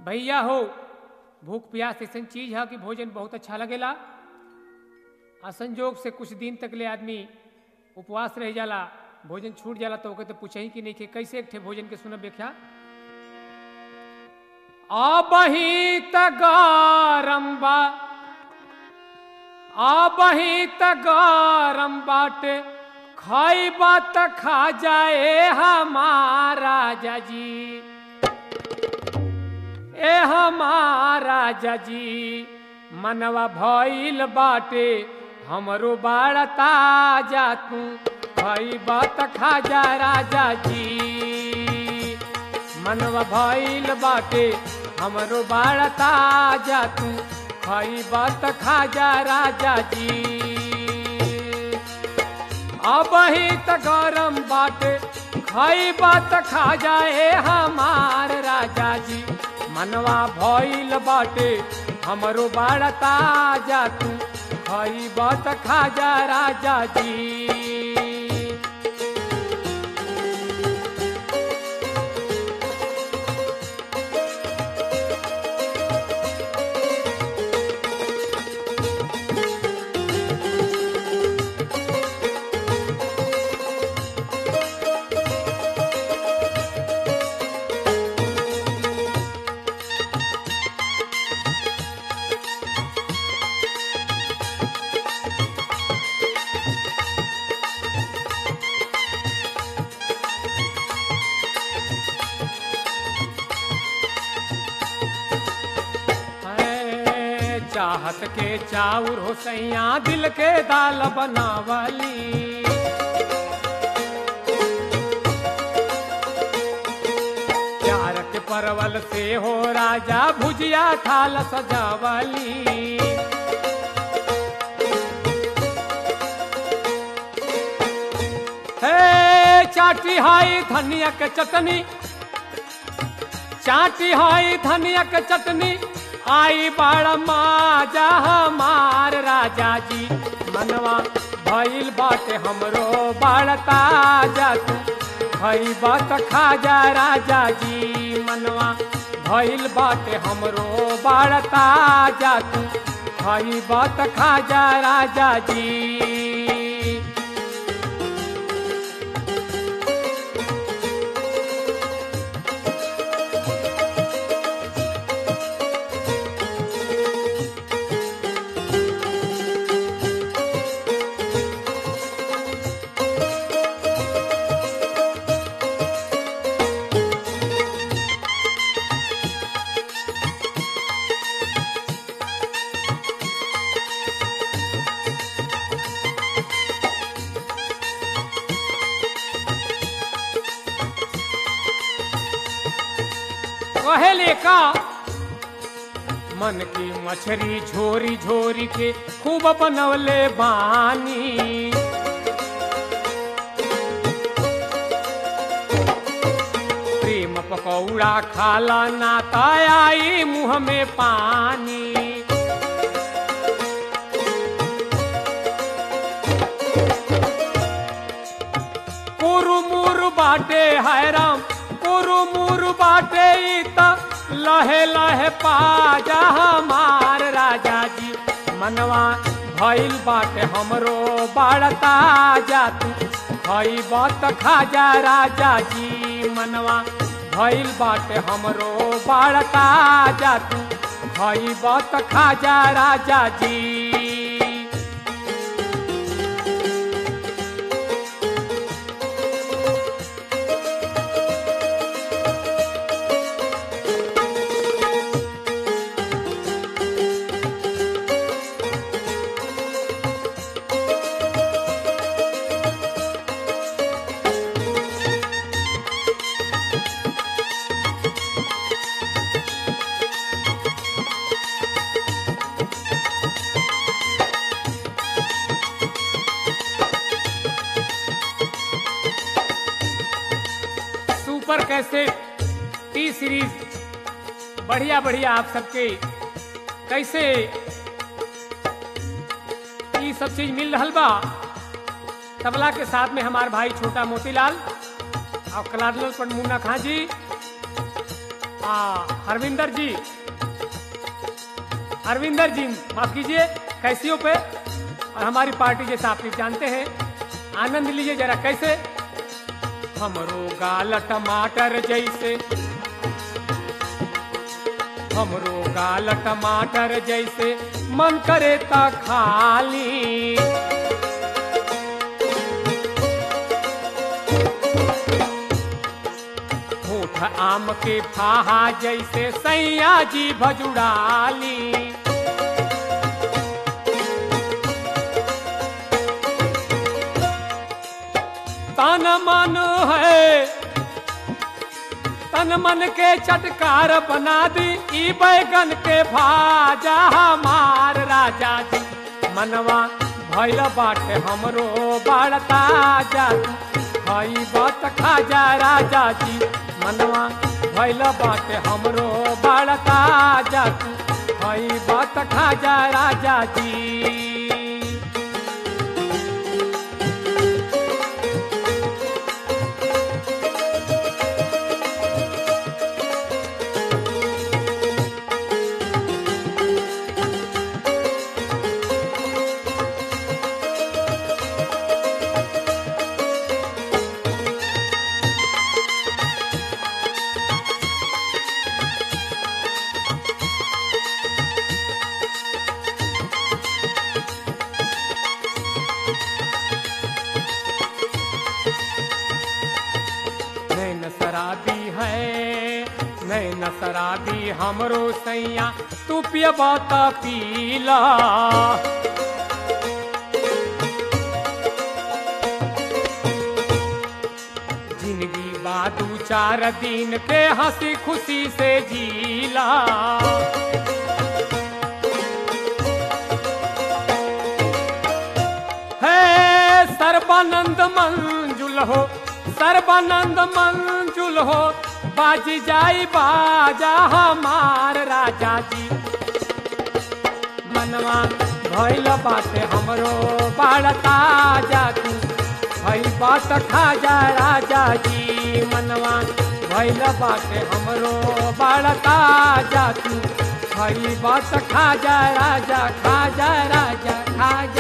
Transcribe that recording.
भैया हो भूख प्यास ऐसन चीज है कि भोजन बहुत अच्छा लगेला आ संजोग से कुछ दिन तक ले आदमी उपवास रह जाला भोजन छूट जाला तो ओके तो पूछही कि नहीं कि कैसे एक ठे भोजन के सुनब व्याख्या आबही त गरम बा आबही त गरम बाटे खाइबा त खा जाए हमारा जी ए हमारा जी मनवा भइल बाटे हमरो बाड़ा ताजा तू खइबा त खा जा राजा जी मनवा भइल बाटे हमरो बाड़ा ताजा तू खइबा त खा जा राजा जी अबही त गरम बाटे खइबा त खा जाए हमार राजा जी मनवा भइल बाटे हमरो बाड़ा ताजा तू खइबा त खा जा राजा जी है, चाहत के चाउर हो सैया दिल के दाल बनावली प्यार के परवल से हो राजा भुजिया थाल सजावली हे चाटी हाई धनिया के चटनी चाटी हाई धनिया के चटनी आई बड़ माजा हमार राजा जी मनवा भइल बाटे हमरो बड़ ताजा तू भई बात खा जा राजा जी मनवा भइल बाटे हमरो बड़ ताजा तू भई बात खा जा राजा जी कहेले का मन की मछली झोरी झोरी के खूब बनवले बानी प्रेम पकौड़ा खाला नाता आई मुंह में पानी कुरु मुरु बाटे है राम कुरु मुरु बाटे ई त लहे लहे पाजा हमार राजा जी मनवा भइल बाटे हमरो बाड़ता जा तू खई बात खाजा राजा जी मनवा भइल बाटे हमरो बाड़ता जा तू खई बात खाजा राजा जी सुपर कैसे टी सीरीज बढ़िया बढ़िया आप सबके कैसे ये सब चीज मिल रहल बा तबला के साथ में हमार भाई छोटा मोतीलाल और कलाडल पर मुन्ना खां जी आ, हरविंदर जी हरविंदर जी माफ कीजिए कैसियों पे और हमारी पार्टी जैसा आप लोग जानते हैं आनंद लीजिए जरा कैसे हमरो गाल टमाटर जैसे हमरो गाल टमाटर जैसे मन करे ता खाली होठ आम के फाहा जैसे सैया जी भजुड़ाली तन मन है तन मन के चटकार बना दी ई बैगन के भाजा हमार राजा जी मनवा भैल बाटे हमरो बड़ता जा हई बात खाजा राजा जी मनवा भैल बाटे हमरो बड़ता जा हई बात खाजा राजा जी नैन शराबी है नैन शराबी हमरो सैया तू पियबा त पीला जिंदगी बादू चार दिन के हंसी खुशी से जीला है सर्वानंद मंजुल हो सर्वानंद मंजुल हो बाज जाई बाजा हमार राजा जी मनवा भैल बाटे हमरो बाड़ता जातू भई बात खा जा राजा जी मनवा भैल बाटे हमरो बाड़ता जातू भई बात खा जा राजा खा जा राजा खा